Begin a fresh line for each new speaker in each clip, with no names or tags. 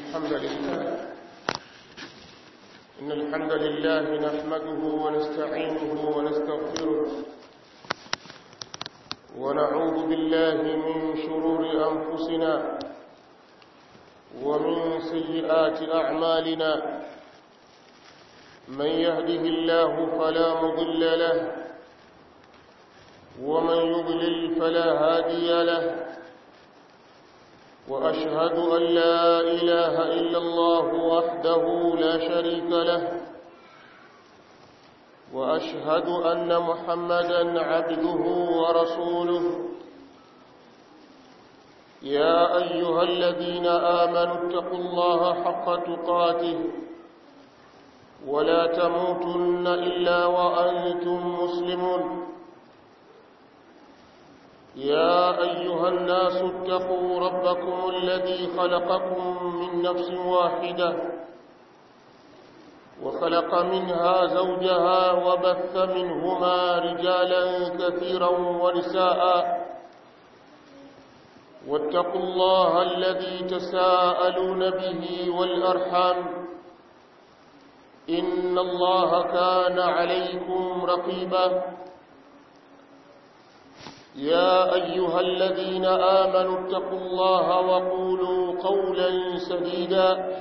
الحمد لله إن الحمد لله نحمده ونستعينه ونستغفره ونعوذ بالله من شرور أنفسنا ومن سيئات أعمالنا من يهده الله فلا مضل له ومن يضلل فلا هادي له وأشهد أن لا إله إلا الله وحده لا شريك له وأشهد أن محمدا عبده ورسوله يا أيها الذين آمنوا اتقوا الله حق تقاته ولا تموتن إلا وأنتم مسلمون يا أيها الناس اتقوا ربكم الذي خلقكم من نفس واحدة وخلق منها زوجها وبث منهما رجالا كثيرا ونساء واتقوا الله الذي تساءلون به والأرحام إن الله كان عليكم رقيباً يا أيها الذين آمنوا اتقوا الله وقولوا قولا سديدا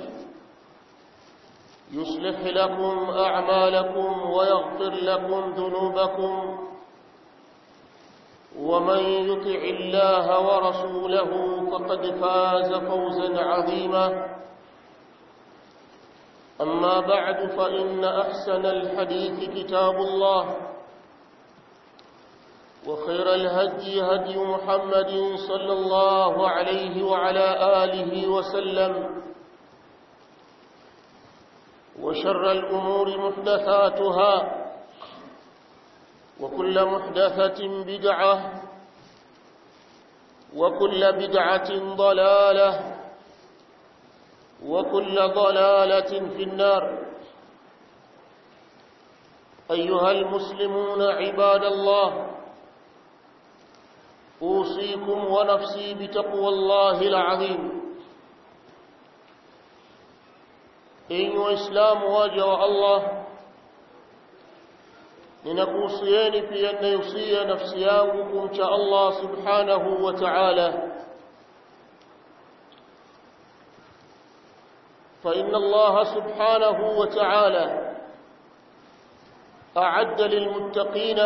يصلح لكم أعمالكم ويغفر لكم ذنوبكم ومن يطع الله ورسوله فقد فاز فوزا عظيما أما بعد فإن أحسن الحديث كتاب الله وخير الهدي هدي محمد صلى الله عليه وعلى آله وسلم وشر الأمور محدثاتها وكل محدثة بدعة وكل بدعة ضلالة وكل ضلالة في النار أيها المسلمون عباد الله أوصيكم ونفسي بتقوى الله العظيم إن وإسلام واجه الله ninakuhusieni pia ninayohusia nafsi yangu kumcha Allah subhanahu wa ta'ala فإن الله سبحانه وتعالى أعد للمتقين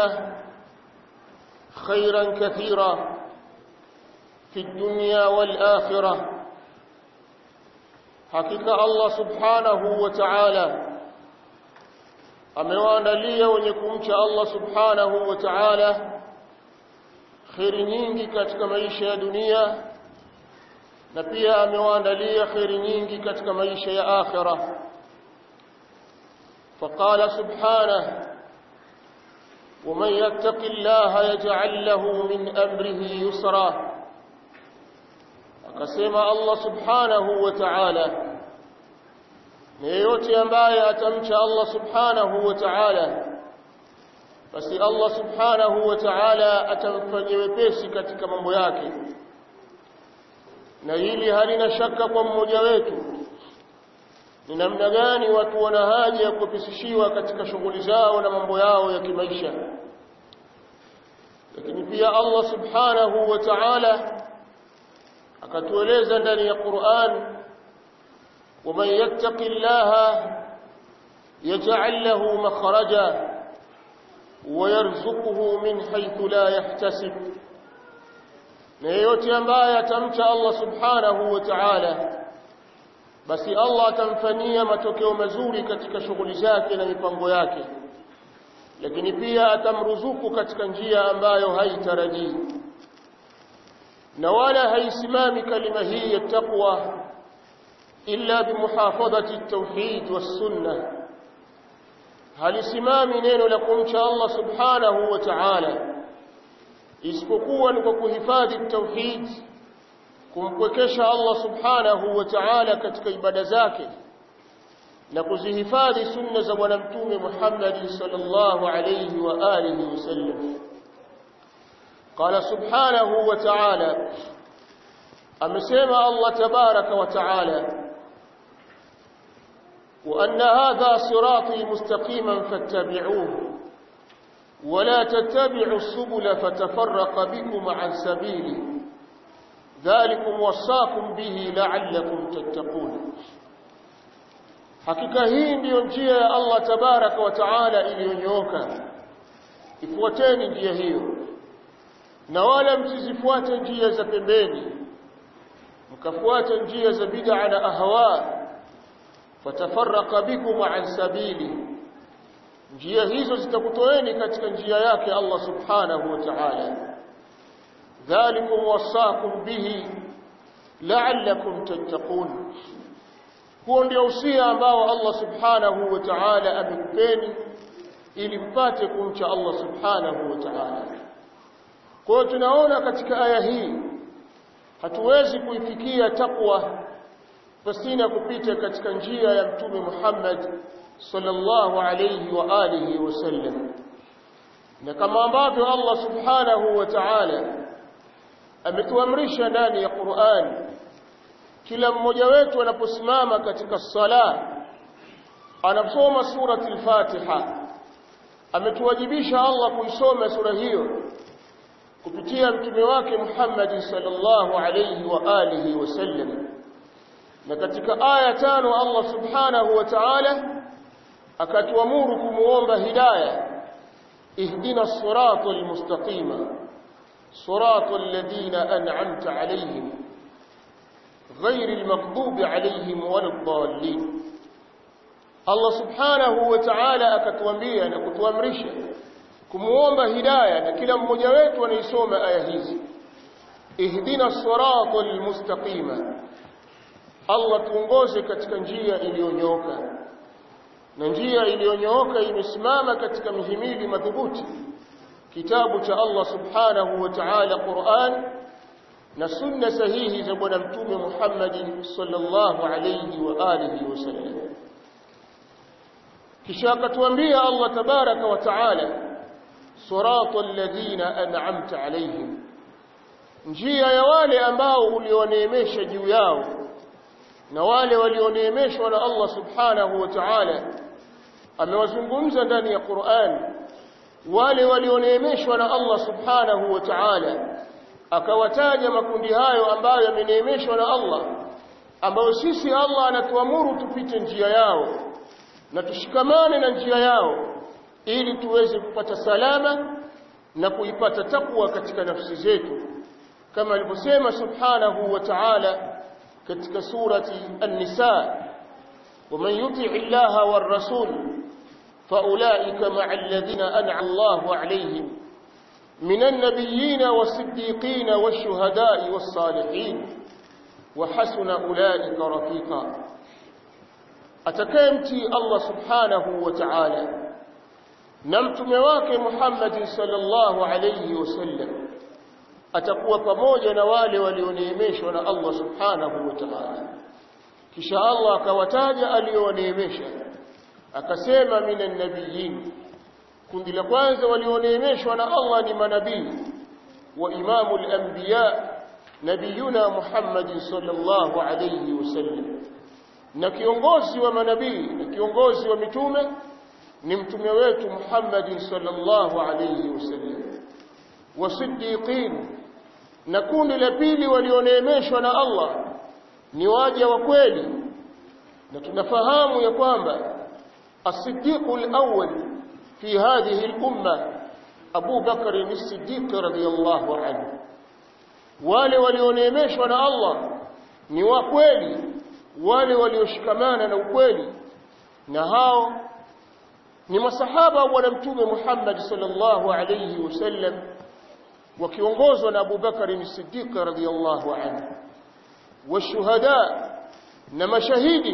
خيرا كثيرا في الدنيا والآخرة حقيقة الله سبحانه وتعالى amewaandalia wenye kumcha Allah subhanahu wa ta'ala kheri nyingi katika maisha ya dunia na pia amewaandalia kheri nyingi katika maisha ya akhira faqala subhanahu ومن يتق الله يجعل له من أمره يسرا akasema Allah subhanahu wa ta'ala na yeyote ambaye atamcha Allah subhanahu wa ta'ala basi Allah subhanahu wa ta'ala atamfanyia wepesi katika mambo yake na hili halina shaka kwa mmoja wetu ni namna gani watu wana haja ya kupisishiwa katika shughuli zao na mambo yao ya kimaisha lakini pia Allah subhanahu wa ta'ala akatueleza ndani ya Qur'an ومن يتق الله يجعل له مخرجا ويرزقه من حيث لا يحتسب na yeyote ambaye atamcha Allah subhanahu wa ta'ala basi Allah atamfanyia matokeo mazuri katika shughuli zake na mipango yake lakini pia atamruzuku katika njia ambayo haitarajii na wala haisimami kalima hii ya taqwa illa bimuhafadhati at-tauhid was-sunnah halisimami neno la kumcha Allah subhanahu wa ta'ala isipokuwa ni kwa kuhifadhi tauhid kumpwekesha Allah subhanahu wa ta'ala katika ibada zake na kuzihifadhi sunna za bwana mtume Muhammad sallallahu alayhi wa alihi wasallam قال سبحانه وتعالى amesema Allah tabaraka wa taala وأن هذا صراطي مستقيما فاتبعوه ولا تتبعوا السبل فتفرق بكم عن سبيله ذلكم وصاكم به لعلكم تتقون hakika hii ndiyo njia ya Allah tabaraka wa taala iliyonyooka ifuateni njia hiyo na wala msizifuate njia za pembeni mkafuata njia za bid'a na ahwa fatafarraqa bikum an sabili njia hizo zitakutoeni katika njia yake Allah subhanahu wa ta'ala dhalikum wasaakum bihi la'allakum tattaqun huo ndio usia ambao Allah subhanahu wa ta'ala amekupeni ili mpate kumcha Allah subhanahu wa ta'ala kwa hiyo tunaona katika aya hii hatuwezi kuifikia takwa pasina kupita katika njia ya mtume Muhammad sallallahu alayhi wa alihi wasallam na kama ambavyo Allah subhanahu wa ta'ala ametuamrisha ndani ya Qur'an kila mmoja wetu anaposimama katika sala anasoma surati al-Fatiha ametuwajibisha Allah kuisoma sura hiyo kupitia mtume wake Muhammad sallallahu alayhi wa alihi wasallam na katika aya tano Allah subhanahu wa ta'ala akatuamuru kumuomba hidayah ihdina siratal mustaqima siratal ladina an'amta alayhim غير المغضوب عليهم ولا الضالين Allah subhanahu wa ta'ala akatuambia na kutuamrisha kumuomba hidayah na kila mmoja wetu anaisoma aya hizi ihdina siratal mustaqima Allah tuongoze katika njia iliyonyooka na njia iliyonyooka imesimama katika mihimili madhubuti kitabu cha Allah subhanahu wa ta'ala Qur'an na sunna sahihi za bwana mtume Muhammad sallallahu alayhi wa alihi wasallam kisha akatuambia Allah tabaraka wa taala siratal ladina an'amta alayhim njia ya wale ambao ulioneemesha juu yao na wale walioneemeshwa na Allah subhanahu wa ta'ala amewazungumza ndani ya Qur'an wale walioneemeshwa na Allah subhanahu wa ta'ala akawataja makundi hayo ambayo yameneemeshwa na Allah ambayo sisi Allah anatuamuru tupite njia yao na tushikamane na njia yao ili tuweze kupata salama na kuipata takwa katika nafsi zetu kama alivyosema subhanahu wa ta'ala katika surati an-nisa ومن يطع الله والرسول فاولئك مع الذين انعم الله عليهم من النبيين والصديقين والشهداء والصالحين وحسن اولئك رفيقا atakayemtii Allah subhanahu wa ta'ala na mtume wake Muhammad sallallahu alayhi wasallam atakuwa pamoja na wale walioneemeshwa na Allah subhanahu wa ta'ala kisha Allah akawataja alioneemesha akasema minan nabiyyin kundi la kwanza walioneemeshwa na Allah ni manabii wa imamul anbiya nabiyuna Muhammad sallallahu alayhi wasallam na kiongozi wa manabii na kiongozi wa mitume ni mtume wetu Muhammad sallallahu alayhi wasallam wasiddiqin na kundi la pili walioneemeshwa na Allah ni waja wa kweli na tunafahamu ya kwamba as-siddiqul awwal fi hadhihi al-umma Abu Bakr as-Siddiq radhiyallahu anhu wale walioneemeshwa na Allah ni wa kweli wale walioshikamana na ukweli na hao ni masahaba wa mtume Muhammad sallallahu alayhi wasallam wakiongozwa na Abu Bakar as-Siddiq radhiyallahu anhu washuhada na mashahidi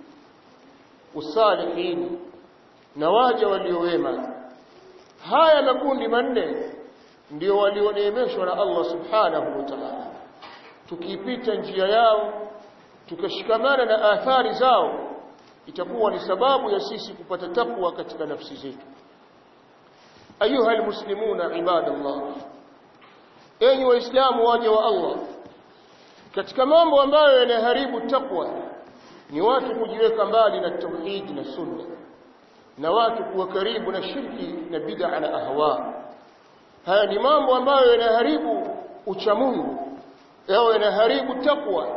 usalihin na waja waliowema haya makundi manne ndio walioneemeshwa na Allah subhanahu wa ta'ala tukipita njia yao tukashikamana na athari zao itakuwa ni sababu ya sisi kupata takwa katika nafsi zetu ayuha almuslimuna ibadallah enyi waislamu waja wa Allah katika mambo ambayo yanaharibu takwa ni watu kujiweka mbali na tauhid na sunna na watu kuwa karibu na shirki na bid'a na ahwa haya ni mambo ambayo yanaharibu uchamungu yao yanaharibu takwa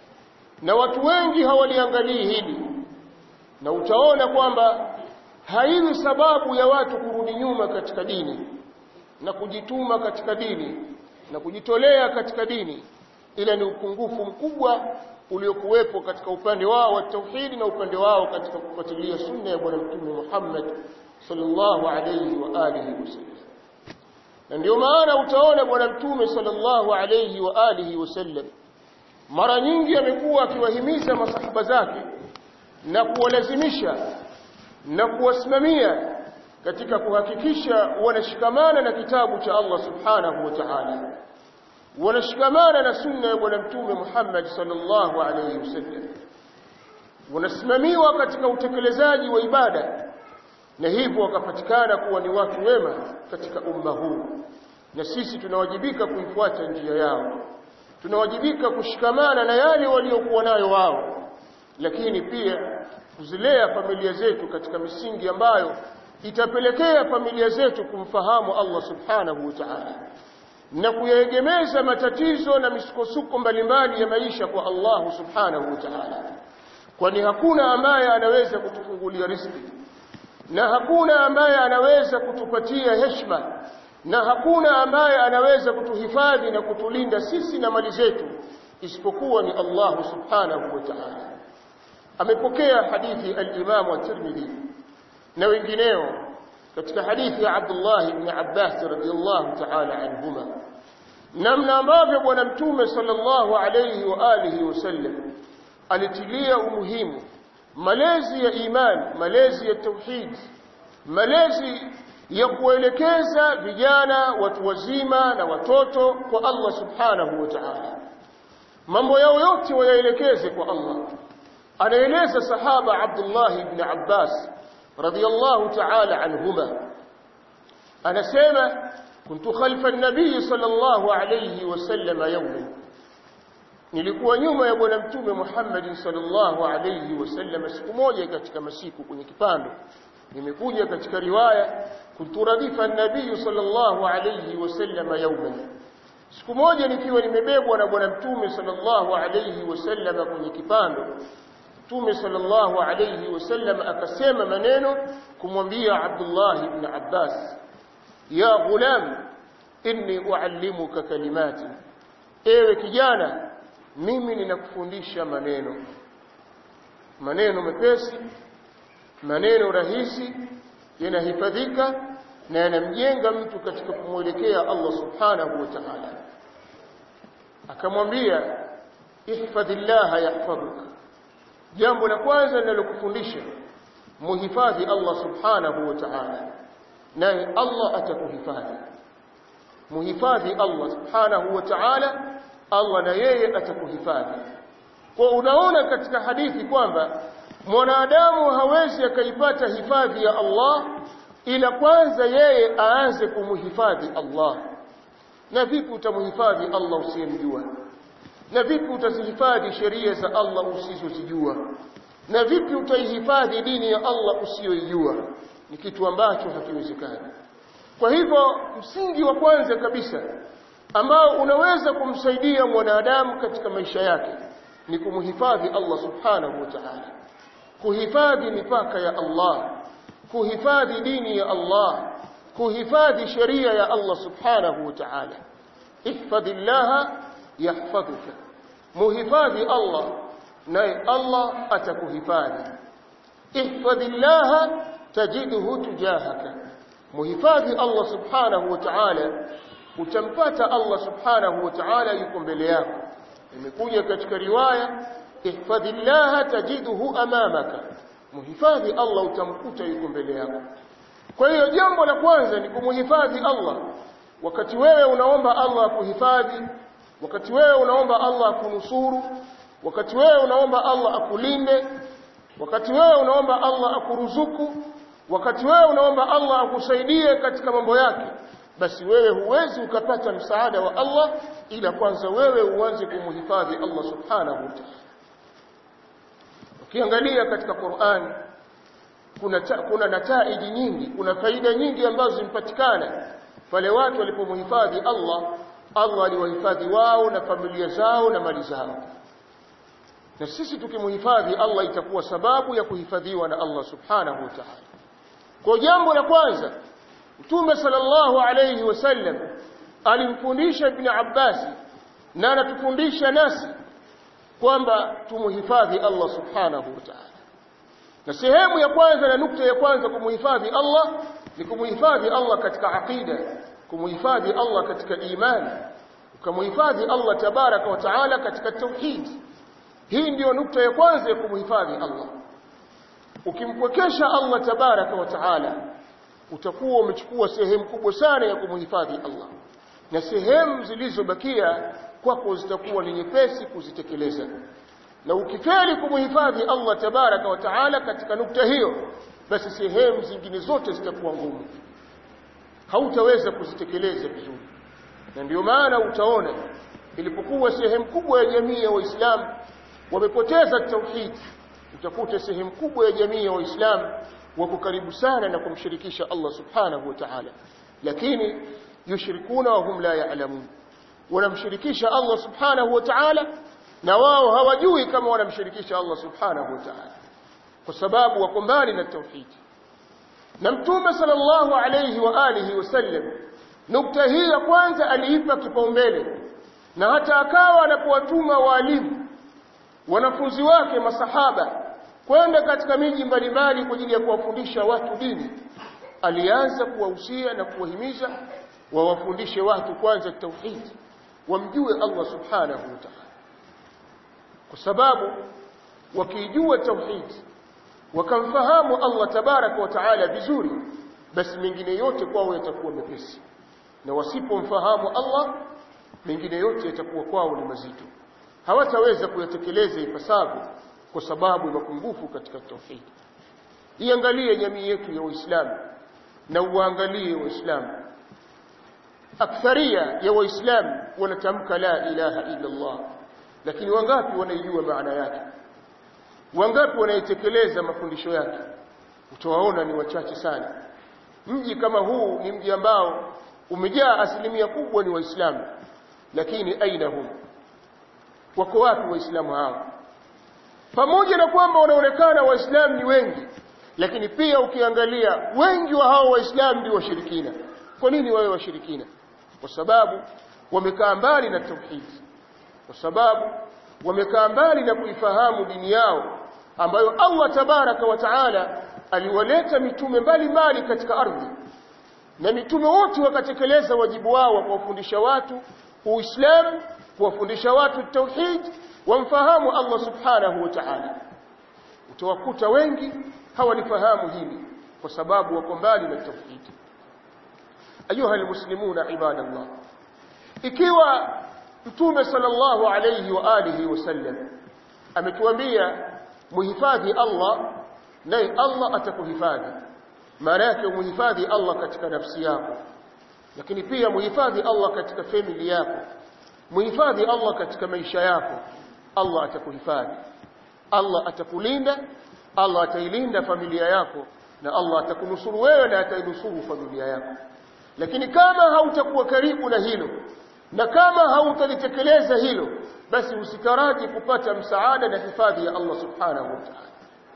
na watu wengi hawaliangalii hili na utaona kwamba haiwi sababu ya watu kurudi nyuma katika dini na kujituma katika dini na kujitolea katika dini ila ni upungufu mkubwa uliokuwepo katika upande wao wa tauhidi na upande wao katika kufuatilia sunna ya bwana mtume Muhammad sallallahu alayhi wa alihi wasallam na ndio maana utaona bwana mtume sallallahu alayhi wa alihi wasallam mara nyingi amekuwa akiwahimiza masahaba zake na kuwalazimisha na kuwasimamia katika kuhakikisha wanashikamana na kitabu cha Allah subhanahu wa ta'ala wanashikamana na sunna ya bwana mtume Muhammad sallallahu alayhi wasallam wanasimamiwa katika utekelezaji wa ibada na hivyo wakapatikana kuwa ni watu wema katika umma huu na sisi tunawajibika kuifuata njia yao tunawajibika kushikamana na yale waliokuwa nayo wao lakini pia kuzilea familia zetu katika misingi ambayo itapelekea familia zetu kumfahamu Allah subhanahu wa ta'ala na kuyaegemeza matatizo na misukosuko mbalimbali ya maisha kwa Allah subhanahu wa ta'ala kwani hakuna ambaye anaweza kutufungulia riziki na hakuna ambaye anaweza kutupatia heshima na hakuna ambaye anaweza kutuhifadhi na kutulinda sisi na mali zetu isipokuwa ni Allah subhanahu wa ta'ala amepokea hadithi al-Imam at-Tirmidhi na wengineo katika hadithi ya Abdullah ibn Abbas radhiyallahu ta'ala anhuma namna ambavyo bwana mtume sallallahu alayhi wa alihi wasallam alitilia umuhimu malezi ya imani malezi ya tauhid malezi ya kuelekeza vijana watu wazima na watoto kwa Allah subhanahu wa ta'ala mambo yao yote wayaelekeze kwa Allah anaeleza sahaba Abdullah ibn Abbas radiyallahu ta'ala anhuma anasema kuntu khalfa an-nabiy sallallahu alayhi wasallam yawma nilikuwa nyuma ya bwana mtume Muhammad sallallahu alayhi wasallam siku moja katika masiku kwenye kipando nimekuja katika riwaya kuntu radifa an-nabiy sallallahu alayhi wasallam yawma siku moja nikiwa nimebebwa na bwana mtume sallallahu alayhi wasallam kwenye kipando Mtume sallallahu alayhi wasallam akasema maneno kumwambia Abdullah ibn Abbas ya ghulam inni uallimuka kalimati ewe kijana mimi ninakufundisha maneno maneno mepesi maneno rahisi yanahifadhika na yanamjenga mtu katika kumwelekea Allah subhanahu wa ta'ala akamwambia ihfadhillaha yahfadhuka jambo la kwanza ninalokufundisha muhifadhi Allah subhanahu wa ta'ala naye Allah atakuhifadhi muhifadhi Allah subhanahu wa ta'ala Allah na yeye atakuhifadhi kwa unaona katika hadithi kwamba mwanadamu hawezi akaipata hifadhi ya Allah ila kwanza yeye aanze kumhifadhi Allah na vipi utamhifadhi Allah usiyemjua na vipi utazihifadhi sheria za Allah usizozijua na vipi utaihifadhi dini ya Allah usiyoijua ni kitu ambacho hakiwezekani kwa hivyo msingi wa kwanza kabisa ambao unaweza kumsaidia mwanadamu katika maisha yake ni kumhifadhi Allah subhanahu wa ta'ala kuhifadhi mipaka ya Allah kuhifadhi dini ya Allah kuhifadhi sheria ya Allah subhanahu wa ta'ala ihfadhillaha yahfadhuka muhifadhi Allah naye Allah atakuhifadhi ihfadhillaha tajidhu tujahaka muhifadhi Allah subhanahu wa ta'ala utampata Allah subhanahu wa ta'ala yuko mbele yako imekuja katika riwaya ihfadhillaha tajidhu amamaka muhifadhi Allah utamkuta yuko mbele yako kwa hiyo jambo la kwanza ni kumuhifadhi Allah wakati wewe unaomba Allah akuhifadhi wakati wewe unaomba Allah akunusuru wakati wewe unaomba Allah akulinde wakati wewe unaomba Allah akuruzuku wakati wewe unaomba Allah akusaidie katika mambo yake basi wewe huwezi ukapata msaada wa Allah ila kwanza wewe uanze kumhifadhi Allah subhanahu wa ta'ala ukiangalia katika Qur'an kuna ta, kuna nataiji nyingi kuna faida nyingi ambazo zimpatikana pale watu walipomhifadhi Allah Allah aliwahifadhi wao na familia zao na mali zao na sisi tukimhifadhi Allah itakuwa sababu ya kuhifadhiwa na Allah subhanahu wa ta'ala kwa jambo la kwanza Mtume sallallahu alayhi wasallam alimfundisha Ibn Abbas na anatufundisha nasi kwamba tumuhifadhi Allah subhanahu wa ta'ala na sehemu ya kwanza na nukta ya kwanza kumuhifadhi Allah ni kumuhifadhi Allah katika aqida kumuhifadhi Allah katika imani ukamuhifadhi Allah tabaraka wa taala katika tauhid hii ndiyo nukta ya kwanza ya kumuhifadhi Allah ukimpwekesha Allah tabaraka wa taala utakuwa umechukua sehemu kubwa sana ya kumuhifadhi Allah na sehemu zilizobakia kwako zitakuwa ni nyepesi kuzitekeleza na ukifeli kumuhifadhi Allah tabaraka wa taala katika nukta hiyo basi sehemu zingine zote zitakuwa ngumu hautaweza kuzitekeleza vizuri na ndio maana utaona ilipokuwa sehemu kubwa ya jamii ya waislamu wamepoteza tauhid utakuta sehemu kubwa ya jamii ya waislamu wako karibu sana na kumshirikisha Allah subhanahu wa ta'ala lakini yushrikuna wa hum la ya'lamun wanamshirikisha Allah subhanahu wa ta'ala na wao hawajui kama wanamshirikisha Allah subhanahu wa ta'ala kwa sababu wako mbali na tauhid na mtume sallallahu alayhi wa alihi wasallam nukta hii ya kwanza aliipa kipaumbele na hata akawa anapowatuma walimu wanafunzi wake masahaba kwenda katika miji mbalimbali kwa ajili ya kuwafundisha watu dini alianza kuwahusia na kuwahimiza wawafundishe watu kwanza tauhid wamjue Allah subhanahu wa ta'ala kwa sababu wakijua tauhid wakamfahamu Allah tabaraka wa taala vizuri basi mengine yote kwao yatakuwa mepesi na wasipomfahamu Allah mengine yote yatakuwa kwao ni mazito hawataweza kuyatekeleza ipasavyo kwa sababu ya mapungufu katika tauhid iangalie jamii yetu ya Uislamu na uangalie Waislamu aktharia ya Waislamu wanatamka la ilaha illa Allah lakini wangapi wanaijua maana yake wangapi wanaitekeleza mafundisho yake utawaona ni wachache sana mji kama huu ni mji ambao umejaa asilimia kubwa ni waislamu lakini aina hum wako wapi waislamu hao pamoja na kwamba wanaonekana waislamu ni wengi lakini pia ukiangalia wengi wa hao waislamu ndio washirikina kwa nini wawe washirikina kwa sababu wamekaa mbali na tauhidi kwa sababu wamekaa mbali na kuifahamu dini yao ambayo Allah tabaraka wa taala aliwaleta mitume mbalimbali katika ardhi na mitume wote wakatekeleza wajibu wao wa kuwafundisha watu Uislamu kuwafundisha watu tauhid wamfahamu Allah subhanahu wa ta'ala utawakuta wengi hawalifahamu hili kwa sababu wako mbali na tauhid ayuha almuslimuna ibadallah ikiwa mtume sallallahu alayhi wa alihi wasallam ametuambia muhifadhi Allah naye Allah atakuhifadhi maana yake muhifadhi Allah katika nafsi yako lakini pia muhifadhi Allah katika family yako muhifadhi Allah katika maisha yako Allah atakuhifadhi Allah atakulinda Allah atailinda familia yako na Allah atakunusuru wewe na atainusuru familia yako lakini kama hautakuwa karibu na hilo na kama hautalitekeleza hilo basi usikaraji kupata msaada na hifadhi ya Allah subhanahu wa ta'ala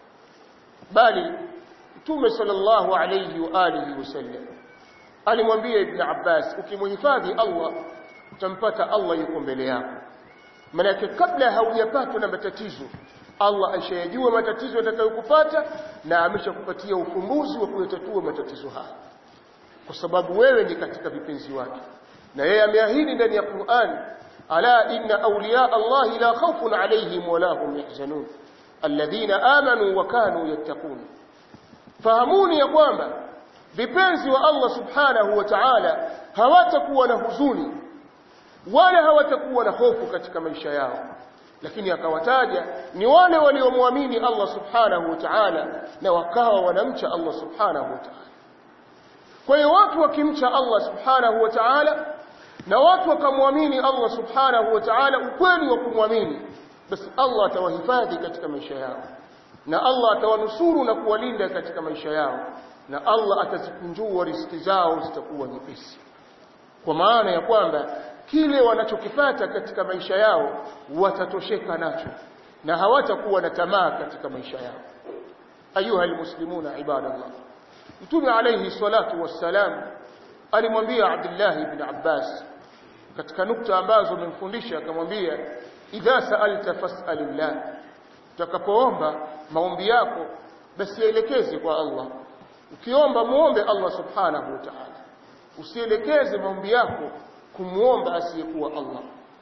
bali Mtume sallallahu alayhi wa alihi wasallam alimwambia Ibn Abbas ukimhifadhi Allah utampata Allah yuko mbele yako maana kabla haujapatwa na matatizo Allah ashayajua matatizo yatakayokupata na ameshakupatia ufumbuzi wa kuyatatua matatizo haya kwa sababu wewe ni katika vipenzi wake na yeye ameahidi ndani ya Qur'an ala inna awliya Allah la khawfun alayhim wa la hum yahzanun alladhina amanu wa kanu yattaqun fahamuni ya kwamba vipenzi wa Allah subhanahu wa ta'ala hawatakuwa na huzuni wala hawatakuwa na hofu katika maisha yao lakini akawataja ni wale waliomwamini Allah subhanahu wa ta'ala na wakawa wanamcha Allah subhanahu wa ta'ala kwa hiyo watu wakimcha Allah subhanahu wa ta'ala na watu wakamwamini Allah subhanahu wa ta'ala ukweli wa kumwamini basi Allah atawahifadhi katika maisha yao na Allah atawanusuru na kuwalinda katika maisha yao na Allah atazikunjua riziki zao zitakuwa nyepesi kwa maana ya kwamba kile wanachokipata katika maisha yao watatosheka nacho na hawatakuwa na tamaa katika maisha yao ayuha almuslimuna ibadallah mtume alayhi salatu wassalam alimwambia Abdullah ibn Abbas katika nukta ambazo amemfundisha akamwambia idha sa'alta fas'alillah utakapoomba maombi yako basi yaelekeze kwa Allah ukiomba muombe Allah subhanahu wa ta'ala usielekeze maombi yako kumuomba asiyekuwa Allah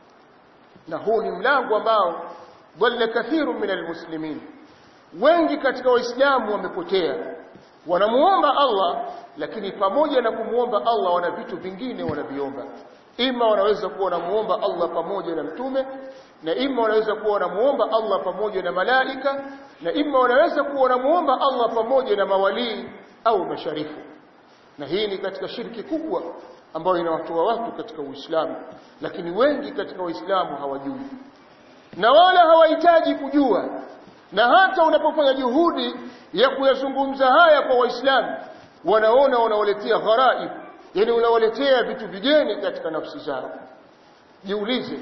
na huu ni mlango ambao dhalla kathiru min almuslimin wengi katika waislamu wamepotea wanamuomba Allah lakini pamoja na kumuomba Allah wana vitu vingine wanaviomba ima wanaweza kuwa wanamuomba Allah pamoja na mtume na ima wanaweza kuwa wanamuomba Allah pamoja na malaika na ima wanaweza kuwa wanamuomba Allah pamoja na mawalii au masharifu na hii ni katika shirki kubwa ambayo inawatoa watu katika Uislamu lakini wengi katika Waislamu hawajui na wala hawahitaji kujua na hata unapofanya juhudi ya kuyazungumza haya kwa Waislamu wanaona wanawaletea gharaib yani unawaletea vitu vigeni katika nafsi zao jiulize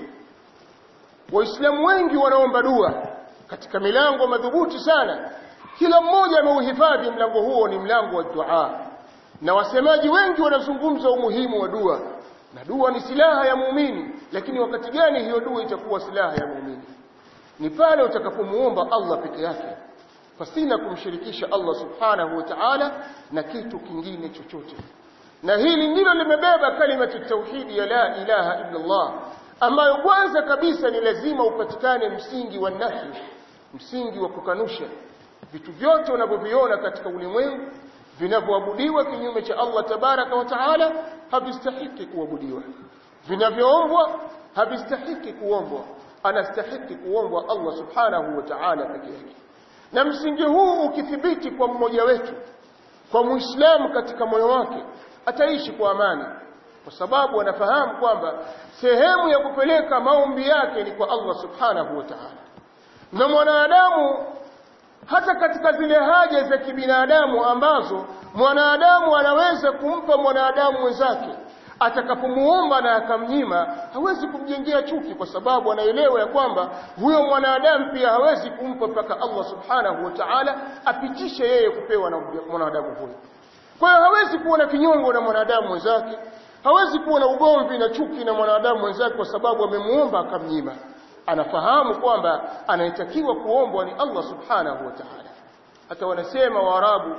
waislamu wengi wanaomba dua katika milango madhubuti sana kila mmoja ameuhifadhi mlango huo ni mlango wa dua na wasemaji wengi wanazungumza umuhimu wa dua na dua ni silaha ya muumini lakini wakati gani hiyo dua itakuwa silaha ya muumini ni pale utakapomuomba Allah peke yake pasina kumshirikisha Allah subhanahu wa ta'ala na kitu kingine chochote na hili ndilo limebeba kalimatu tauhidi ya la ilaha illa Allah ambayo kwanza kabisa ni lazima upatikane msingi wa nafi msingi wa kukanusha vitu vyote unavyoviona katika ulimwengu vinavyoabudiwa kinyume cha Allah tabaraka wa taala havistahiki kuabudiwa vinavyoombwa havistahiki kuombwa anastahiki kuombwa Allah subhanahu wa ta'ala peke yake na msingi huu ukithibiti kwa mmoja wetu kwa muislamu katika moyo wake ataishi kwa amani kwa sababu anafahamu kwamba sehemu ya kupeleka maombi yake ni kwa Allah subhanahu wa ta'ala na mwanadamu hata katika zile haja za kibinadamu ambazo mwanadamu anaweza kumpa mwanadamu mwenzake atakapomuomba na akamnyima hawezi kumjengea chuki kwa sababu anaelewa ya kwamba huyo mwanadamu pia hawezi kumpa mpaka Allah subhanahu wa ta'ala apitishe yeye kupewa na mwanadamu huyo kwa hiyo hawezi kuwa na kinyongo na mwanadamu mwenzake hawezi kuwa na ugomvi na chuki na mwanadamu mwenzake kwa sababu amemuomba akamnyima anafahamu kwamba anayetakiwa kuombwa ni Allah subhanahu wa ta'ala hata wanasema waarabu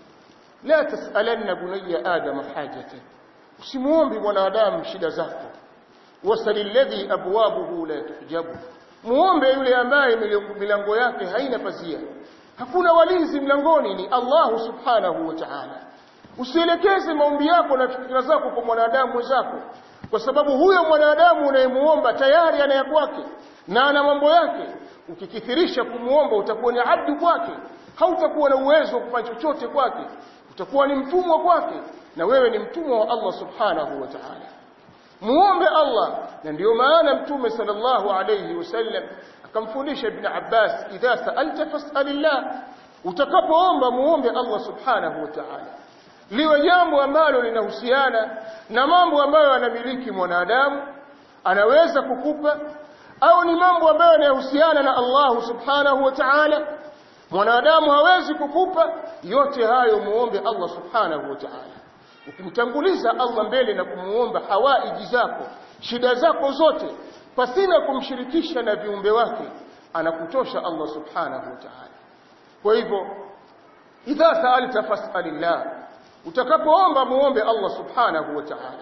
la tasalanna bunayya adama hajatan usimuombe mwanadamu shida zako wasali alladhi abwabuhu la tuhjabu muombe yule ambaye milango yake haina pazia hakuna walinzi mlangoni ni Allah subhanahu wa ta'ala usielekeze maombi yako na fikra zako kwa mwanadamu mwenzako kwa sababu huyo mwanadamu unayemuomba tayari ana ya kwake na ana mambo yake ukikithirisha kumuomba utakuwa ni abdu kwake hautakuwa na uwezo wa kufanya chochote kwake utakuwa ni mtumwa kwake na wewe ni mtumwa wa Allah subhanahu wa ta'ala muombe Allah na ndiyo maana mtume sallallahu alayhi wasallam akamfundisha ibn Abbas idha sa'alta fas'alillah utakapoomba muombe Allah subhanahu wa ta'ala liwe jambo ambalo linahusiana na mambo ambayo anamiliki mwanadamu anaweza kukupa au ni mambo ambayo yanahusiana na Allah subhanahu wa ta'ala mwanadamu hawezi kukupa yote hayo muombe Allah subhanahu wa ta'ala ukimtanguliza Allah mbele na kumuomba hawaiji zako shida zako zote pasina kumshirikisha na viumbe wake anakutosha Allah subhanahu wa ta'ala kwa hivyo idha sa'alta fas'alillah utakapoomba muombe Allah subhanahu wa ta'ala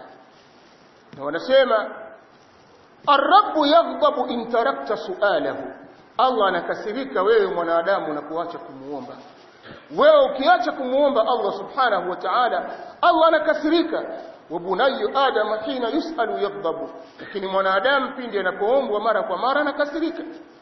na wanasema ar-rabb yaghdabu in tarakta su'alahu Allah anakasirika wewe mwanadamu na kuacha kumuomba wewe ukiacha kumuomba Allah subhanahu wa ta'ala Allah anakasirika wa bunayyu adam hina yusalu yaghdabu lakini mwanadamu pindi anapoombwa mara kwa mara anakasirika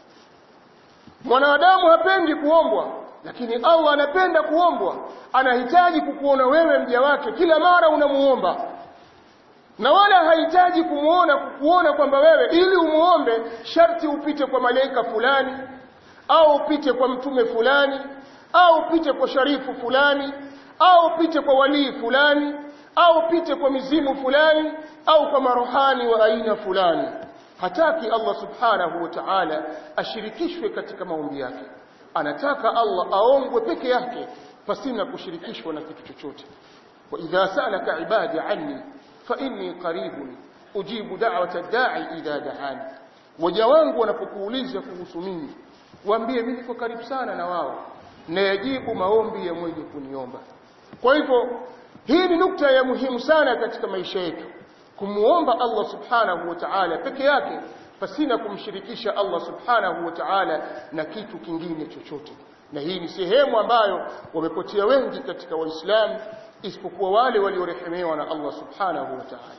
mwanadamu hapendi kuombwa lakini Allah anapenda kuombwa anahitaji kukuona wewe mja wake kila mara unamuomba na wala hahitaji kumuona kukuona kwamba wewe ili umuombe sharti upite kwa malaika fulani au upite kwa mtume fulani au upite kwa sharifu fulani au upite kwa walii fulani au upite kwa mizimu fulani au kwa maruhani wa aina fulani hataki Allah subhanahu wa ta'ala ashirikishwe katika maombi yake anataka Allah aongwe peke yake pasina kushirikishwa na kitu chochote wa idha salaka ibadi anni fa inni qaribun ujibu da'wata da'i idha da'ani waja wangu wanapokuuliza kuhusu mimi waambie mimi niko karibu sana na wao na yajibu maombi ya mwenye kuniomba kwa hivyo hii ni nukta ya muhimu sana katika maisha yetu kumuomba Allah subhanahu wa ta'ala peke yake pasina kumshirikisha Allah subhanahu wa ta'ala na kitu kingine chochote na hii ni sehemu ambayo wamepotea wengi katika waislamu isipokuwa wale waliorehemewa na Allah subhanahu wa ta'ala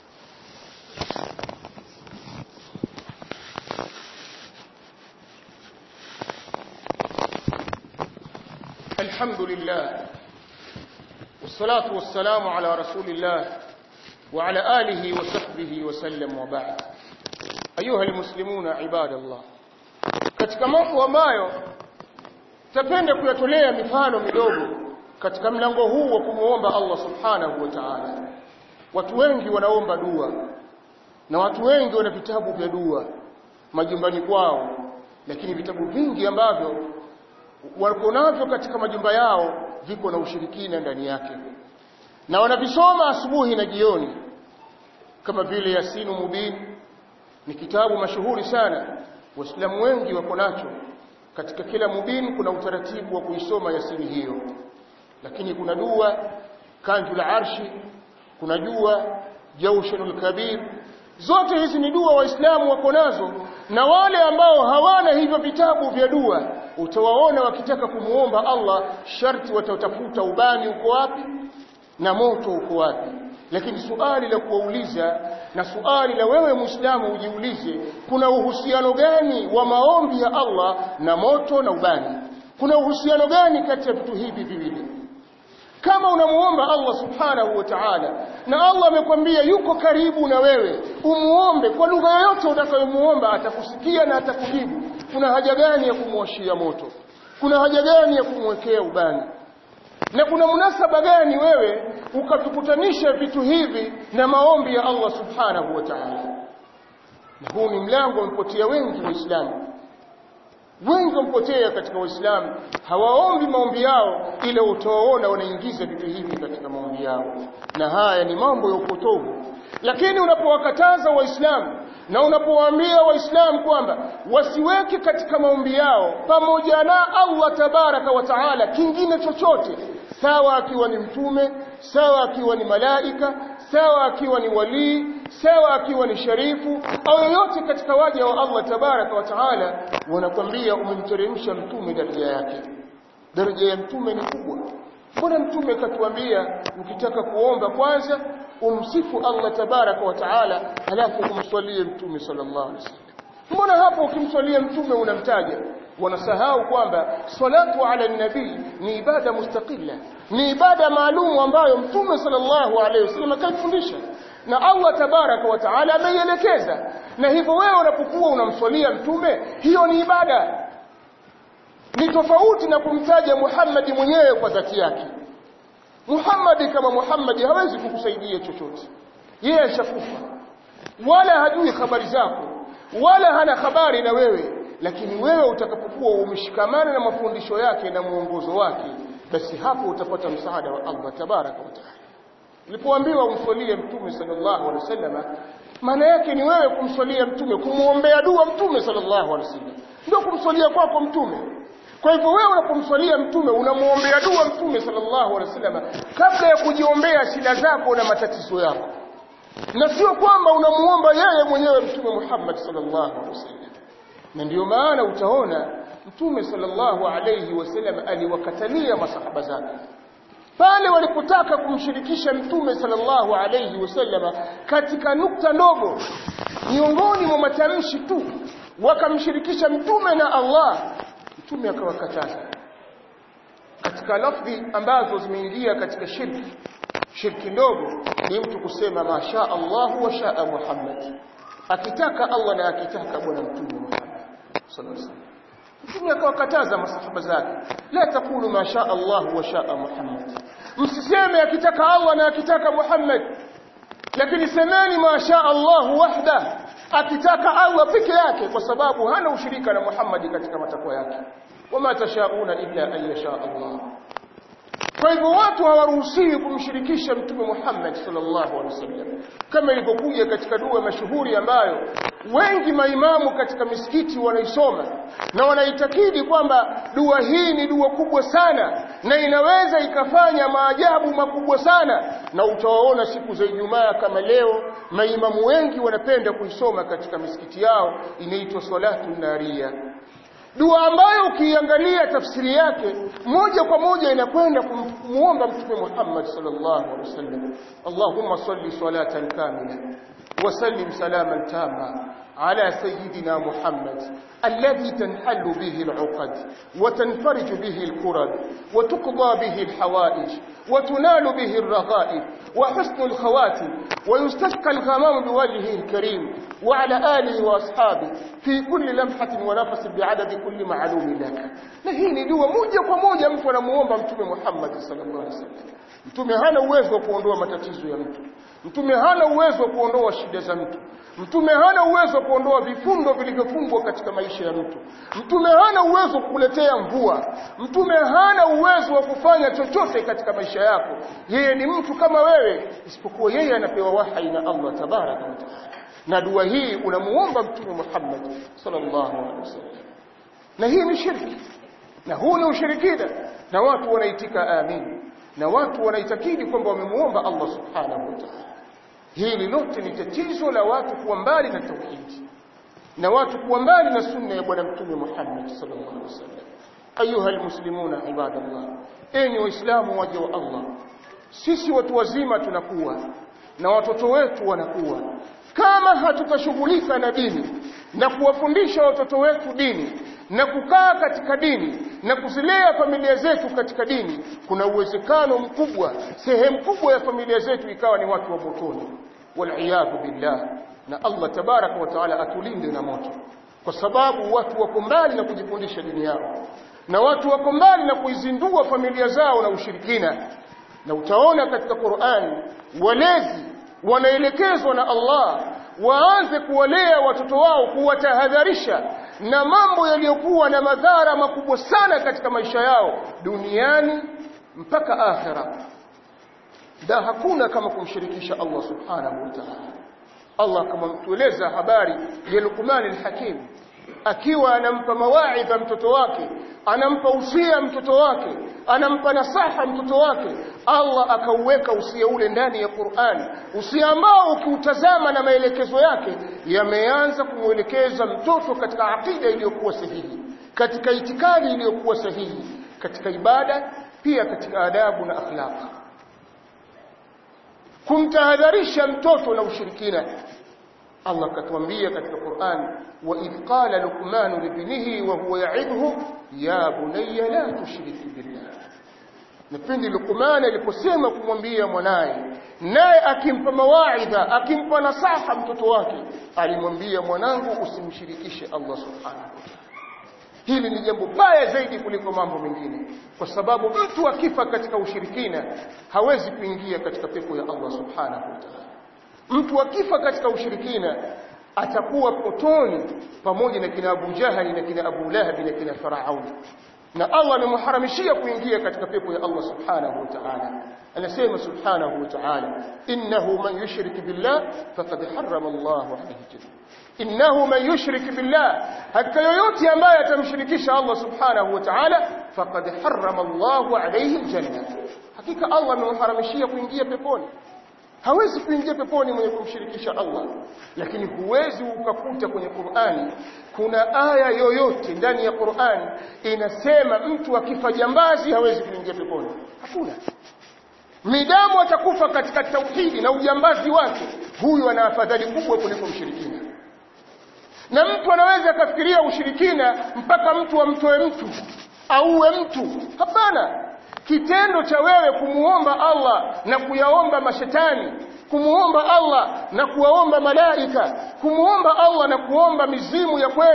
الحمد لله والصلاة والسلام على رسول الله وعلى آله وصحبه وسلم وبعد أيها المسلمون عباد الله katika mambo ambayo tapenda kuyatolea mifano midogo katika mlango huu wa kumuomba Allah subhanahu wa ta'ala watu wengi wanaomba dua na watu wengi wana vitabu vya dua majumbani kwao lakini vitabu vingi ambavyo wako navyo katika majumba yao viko na ushirikina ndani yake na wanavisoma asubuhi na jioni kama vile Yasinu Mubin ni kitabu mashuhuri sana waislamu wengi wako nacho katika kila mubin kuna utaratibu wa kuisoma Yasini hiyo lakini kuna dua kanjul arshi kuna dua jawshanul kabir zote hizi ni dua waislamu wako nazo na wale ambao hawana hivyo vitabu vya dua utawaona wakitaka kumuomba Allah sharti watatafuta ubani uko wapi na moto uko wapi lakini suali la kuwauliza na suali la wewe muislamu ujiulize kuna uhusiano gani wa maombi ya Allah na moto na ubani kuna uhusiano gani kati ya vitu hivi viwili kama unamuomba Allah subhanahu wa ta'ala na Allah amekwambia yuko karibu na wewe umuombe kwa lugha yoyote utakayomuomba atakusikia na atakujibu kuna haja gani ya kumwashia moto kuna haja gani ya kumwekea ubani na kuna munasaba gani wewe ukatukutanisha vitu hivi na maombi ya Allah subhanahu wa ta'ala na huu ni mlango umepotea wengi waislamu wengi wampotea katika waislamu hawaombi maombi yao ile utawaona wanaingiza vitu hivi katika maombi yao na haya ni mambo ya upotovu lakini unapowakataza waislamu na unapowaambia waislamu kwamba wasiweke katika maombi yao pamoja na Allah tabaraka wa taala kingine chochote sawa akiwa ni mtume sawa akiwa ni malaika sawa akiwa ni walii sawa akiwa ni sharifu au yoyote katika waja wa Allah tabaraka wa taala wanakwambia umemteremsha mtume daraja yake daraja ya mtume ni kubwa mbona mtume katuambia ukitaka kuomba kwanza umsifu Allah tabaraka wa taala halafu umswalie mtume sallallahu alaihi wasallam mbona hapo ukimswalia mtume unamtaja wanasahau kwamba salatu ala nabii ni ibada mustaqilla ni ibada maalum ambayo mtume sallallahu alaihi wasallam kaifundisha na Allah tabaraka wa taala ameielekeza na hivyo wewe unapokuwa unamswalia mtume hiyo ni ibada ni tofauti na kumtaja Muhammad mwenyewe kwa dhati yake Muhammad kama Muhammad hawezi kukusaidia chochote yeye ashakufa wala hajui habari zako wala hana habari na wewe lakini wewe utakapokuwa umeshikamana na mafundisho yake na muongozo wake basi hapo utapata msaada wa Allah tabaraka wa taala ulipoambiwa umswalie mtume sallallahu alaihi wasallam maana yake ni wewe kumswalia mtume kumuombea dua mtume sallallahu alaihi wasallam ndio kumswalia kwako mtume kwa hivyo wewe unapomswalia mtume unamuombea dua mtume sallallahu alaihi wasallam kabla ya kujiombea shida zako na matatizo yako na sio kwamba unamuomba yeye mwenyewe mtume Muhammad sallallahu alaihi wasallam na ndio maana utaona mtume sallallahu alaihi wasallam aliwakatalia masahaba zake pale walipotaka kumshirikisha mtume sallallahu alaihi wasallam katika nukta ndogo miongoni mwa matamshi tu wakamshirikisha mtume na Allah mtume akawakataza katika lafdhi ambazo zimeingia katika shirki shirki ndogo ni mtu kusema masha Allah wa shaa Muhammad akitaka Allah na akitaka bwana mtume Muhammad sallallahu alaihi wasallam mtume akawakataza masahaba zake la taqulu ma shaa Allah wa shaa Muhammad msiseme akitaka Allah na akitaka Muhammad lakini semeni ma shaa Allah wahda akitaka Allah peke yake kwa sababu hana ushirika na Muhammad katika matakwa yake wama tashauna illa an yasha Allah kwa hivyo watu hawaruhusiwi kumshirikisha mtume Muhammad sallallahu alaihi wasallam kama ilivyokuja katika dua mashuhuri ambayo wengi maimamu katika misikiti wanaisoma na wanaitakidi kwamba dua hii ni dua kubwa sana na inaweza ikafanya maajabu makubwa sana na utawaona siku za Ijumaa kama leo maimamu wengi wanapenda kuisoma katika misikiti yao inaitwa salatu naria dua ambayo ukiangalia tafsiri yake moja kwa moja inakwenda kumuomba mtume Muhammad sallallahu alaihi wasallam Allahumma salli salatan kamila wa sallim salaman tama على سيدنا محمد الذي تنحل به العقد وتنفرج به الكرب وتقضى به الحوائج وتنال به الرغائب وحسن الخواتم ويستسقى الغمام بوجهه الكريم وعلى آله وأصحابه في كل لمحة ونفس بعدد كل معلوم لك لهيني دوا موجة وموجة mtu anamuomba mtume Muhammad sallallahu alaihi wasallam mtume hana uwezo wa kuondoa matatizo ya mtu mtume hana uwezo wa kuondoa shida za mtu mtume hana uwezo wa kuondoa vifundo vilivyofungwa katika maisha ya mtu mtume hana uwezo wa kukuletea mvua mtume hana uwezo wa kufanya chochote katika maisha yako yeye ni mtu kama wewe isipokuwa yeye anapewa wahai na Allah tabaraka wa taala na dua hii unamuomba mtume Muhammad sallallahu alaihi wasallam na hii ni shirki na huu ni ushirikina na watu wanaitika amin na watu wanaitakidi kwamba wamemuomba Allah subhanahu wa ta'ala hili lote ni tatizo la watu kuwa mbali na tauhidi na watu kuwa mbali na sunna ya bwana mtume Muhammad sallallahu alaihi wasallam ayuha almuslimuna ibadallah enyi waislamu waje wa Allah sisi watu wazima tunakuwa na watoto wetu wanakuwa kama hatutashughulika na dini na kuwafundisha watoto wetu dini na kukaa katika dini na kuzilea familia zetu katika dini kuna uwezekano mkubwa sehemu kubwa ya familia zetu ikawa ni watu wa motoni waliyadhu billah na Allah tabaraka wa taala atulinde na moto kwa sababu watu wako mbali na kujifundisha dini yao na watu wako mbali na kuizindua familia zao na ushirikina na utaona katika Qur'an walezi wanaelekezwa na Allah waanze kuwalea watoto wao kuwatahadharisha na mambo yaliyokuwa na madhara makubwa sana katika maisha yao duniani mpaka akhera da hakuna kama kumshirikisha Allah subhanahu wa ta'ala Allah kama mtueleza habari ya Luqman al-Hakim akiwa anampa mawaidha mtoto wake anampa usia mtoto wake anampa nasaha mtoto wake Allah akauweka usia ule ndani ya Qur'an usia ambao ukiutazama na maelekezo yake yameanza kumwelekeza mtoto katika akida iliyokuwa sahihi katika itikadi iliyokuwa sahihi katika ibada pia katika adabu na akhlaq kumtahadharisha mtoto na ushirikina Allah katuambia katika Qur'an wa idh qala luqman libnihi wa huwa ya'idhu ya bunayya la tushrik billah Napindi Luqman aliposema kumwambia mwanaye naye akimpa mawaidha akimpa nasaha mtoto wake alimwambia mwanangu usimshirikishe Allah subhanahu wa ta'ala Hili ni jambo baya zaidi kuliko mambo mengine kwa sababu mtu akifa katika ushirikina hawezi kuingia katika pepo ya Allah subhanahu wa ta'ala mtu akifa katika ushirikina atakuwa potoni pamoja na kina Abu Jahali na kina Abu Lahab na kina Faraun na Allah amemharamishia kuingia katika pepo ya Allah subhanahu wa ta'ala anasema subhanahu wa ta'ala innahu man yushrik billah faqad harrama Allahu alayhi jannah innahu man yushrik billah hakika yoyote ambaye atamshirikisha Allah subhanahu wa ta'ala faqad harrama Allahu alayhi aljanna hakika Allah amemharamishia kuingia peponi hawezi kuingia peponi mwenye kumshirikisha Allah lakini huwezi ukakuta kwenye Qur'ani kuna aya yoyote ndani ya Qur'ani inasema mtu akifa jambazi hawezi kuingia peponi hakuna midamu atakufa katika tauhidi na ujambazi wake huyu ana afadhali kubwa kuliko mshirikina na mtu anaweza akafikiria ushirikina mpaka mtu amtoe mtu auwe mtu hapana kitendo cha wewe kumuomba Allah na kuyaomba mashetani kumuomba Allah na kuwaomba malaika kumuomba Allah na kuomba mizimu ya kwenu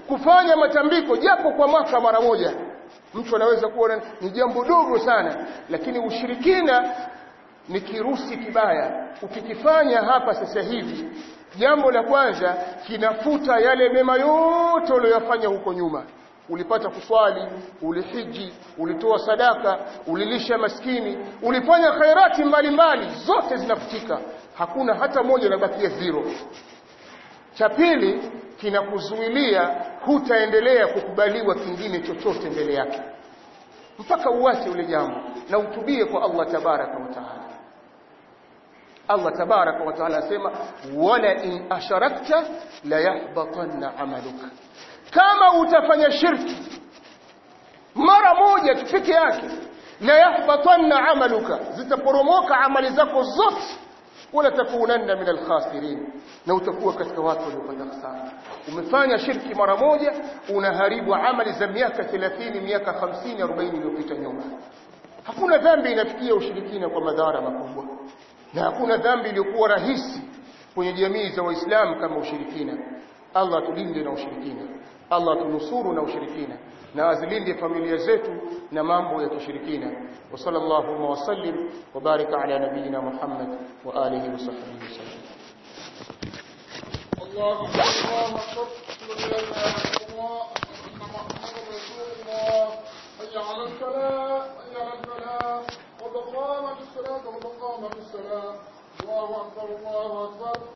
kufanya matambiko japo kwa mwaka mara moja mtu anaweza kuona ni jambo dogo sana lakini ushirikina ni kirusi kibaya ukikifanya hapa sasa hivi jambo la kwanza kinafuta yale mema yote uliyofanya huko nyuma ulipata kuswali ulihiji ulitoa sadaka ulilisha maskini ulifanya khairati mbalimbali zote zinafutika hakuna hata moja inabakia zero cha pili kinakuzuilia hutaendelea kukubaliwa kingine chochote mbele yake mpaka uache ule jambo na utubie kwa Allah tabaraka wa taala Allah tabaraka wa taala asema wala in asharakta la yahbatanna amaluka kama utafanya shirki mara moja tu peke yake la yahbatanna amaluka zitaporomoka amali zako zote wala takunanna min alkhasirin na utakuwa katika watu waliopata hasara umefanya shirki mara moja unaharibu amali za miaka 30 miaka 50 40 iliyopita nyuma hakuna dhambi inafikia ushirikina kwa madhara makubwa na hakuna dhambi iliyokuwa rahisi kwenye jamii za waislamu kama ushirikina Allah tulinde na ushirikina Allah tunusuru na ushirikina na azilinde familia zetu na mambo ya kishirikina wa sallallahu wa sallim wa baraka ala nabiyyina Muhammad wa alihi wa sahbihi wasallam
الله الله أكبر لا إله إلا الله أن محمدا رسول الله حي على الصلاة حي على الفلاح قد قامت الصلاة قد قامت الصلاة الله أكبر الله أكبر